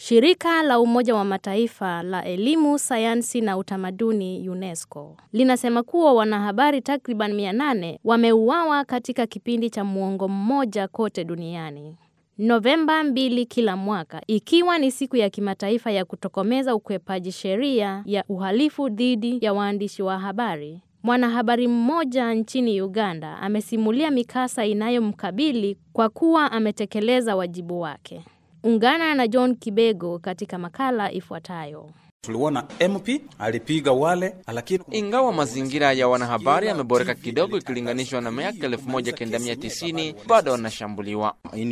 Shirika la Umoja wa Mataifa la Elimu, Sayansi na Utamaduni UNESCO linasema kuwa wanahabari takriban 800 wameuawa katika kipindi cha muongo mmoja kote duniani. Novemba mbili kila mwaka ikiwa ni siku ya kimataifa ya kutokomeza ukwepaji sheria ya uhalifu dhidi ya waandishi wa habari. Mwanahabari mmoja nchini Uganda amesimulia mikasa inayomkabili kwa kuwa ametekeleza wajibu wake. Ungana na John Kibego katika makala ifuatayo. Tuliona MP alipiga wale, lakini ingawa mazingira ya wanahabari yameboreka kidogo ikilinganishwa na miaka 1990 bado wanashambuliwa.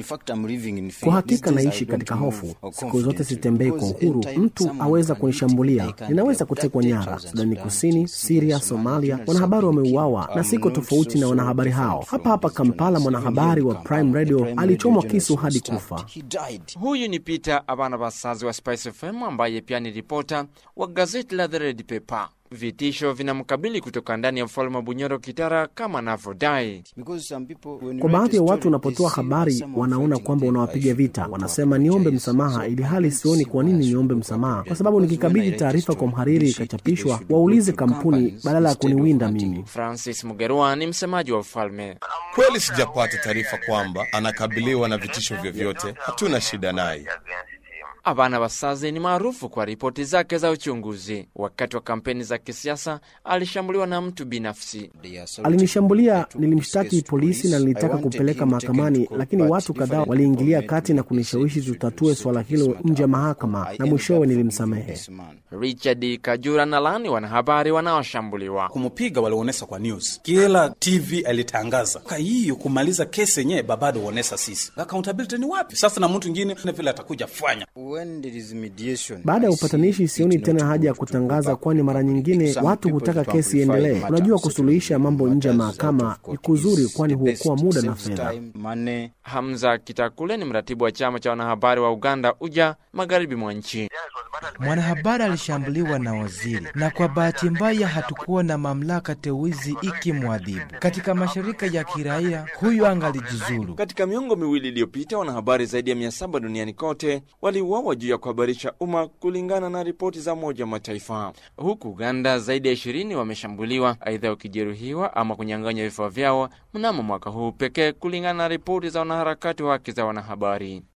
Kwa hakika naishi katika hofu, siku zote sitembei kwa uhuru. Mtu aweza kunishambulia, ninaweza kutekwa nyara. Sudani Kusini, Siria, Somalia, wanahabari wameuawa na siko tofauti na wanahabari hao. Hapa hapa Kampala, mwanahabari wa Prime Radio alichomwa kisu hadi kufa. Huyu ni Peter Abana Basazi wa Spice FM ambaye pia ni ripota wa gazeti la The Red Pepper. Vitisho vinamkabili kutoka ndani ya mfalme wa Bunyoro Kitara kama anavyodai. Kwa baadhi ya watu, unapotoa habari wanaona kwamba unawapiga vita. Wanasema niombe msamaha, ili hali sioni kwa nini niombe msamaha, kwa sababu nikikabidhi taarifa kwa mhariri ikachapishwa, waulize kampuni badala ya kuniwinda mimi. Francis Mugerwa ni msemaji wa ufalme. Kweli sijapata taarifa kwamba anakabiliwa na vitisho vyovyote. Hatuna shida naye. Abana Basaze ni maarufu kwa ripoti zake za uchunguzi. Wakati wa kampeni za kisiasa alishambuliwa na mtu binafsi. Alinishambulia, nilimshtaki polisi na nilitaka kupeleka mahakamani, lakini watu kadhaa waliingilia kati na kunishawishi tutatue swala hilo nje ya mahakama, na mwishowe nilimsamehe. Richard Kajura na lani wanahabari wanaoshambuliwa kumupiga walionyesha kwa news, kila TV alitangaza kwa hiyo kumaliza kesi yenyewe, babado huonyesha sisi accountability ni wapi sasa, na mtu mwingine vile atakuja fanya baada ya upatanishi, sioni tena haja ya kutangaza, kwani mara nyingine watu hutaka kesi iendelee. Unajua, kusuluhisha mambo nje ya mahakama ni kuzuri, kwani huokoa muda na fedha. Hamza Kitakule ni mratibu wa chama cha wanahabari wa Uganda uja magharibi mwa nchi. Mwanahabari alishambuliwa na waziri, na kwa bahati mbaya hatukuwa na mamlaka teuzi ikimwadhibu. Katika mashirika ya kiraia huyu angalijiuzulu. Katika miongo miwili iliyopita, wanahabari zaidi ya mia saba duniani kote waliuawa juu ya kuhabarisha umma, kulingana na ripoti za Umoja wa Mataifa. Huku Uganda zaidi ya ishirini wameshambuliwa, aidha wakijeruhiwa ama kunyang'anywa vifaa vyao mnamo mwaka huu pekee, kulingana na ripoti za wanaharakati wa haki za wanahabari.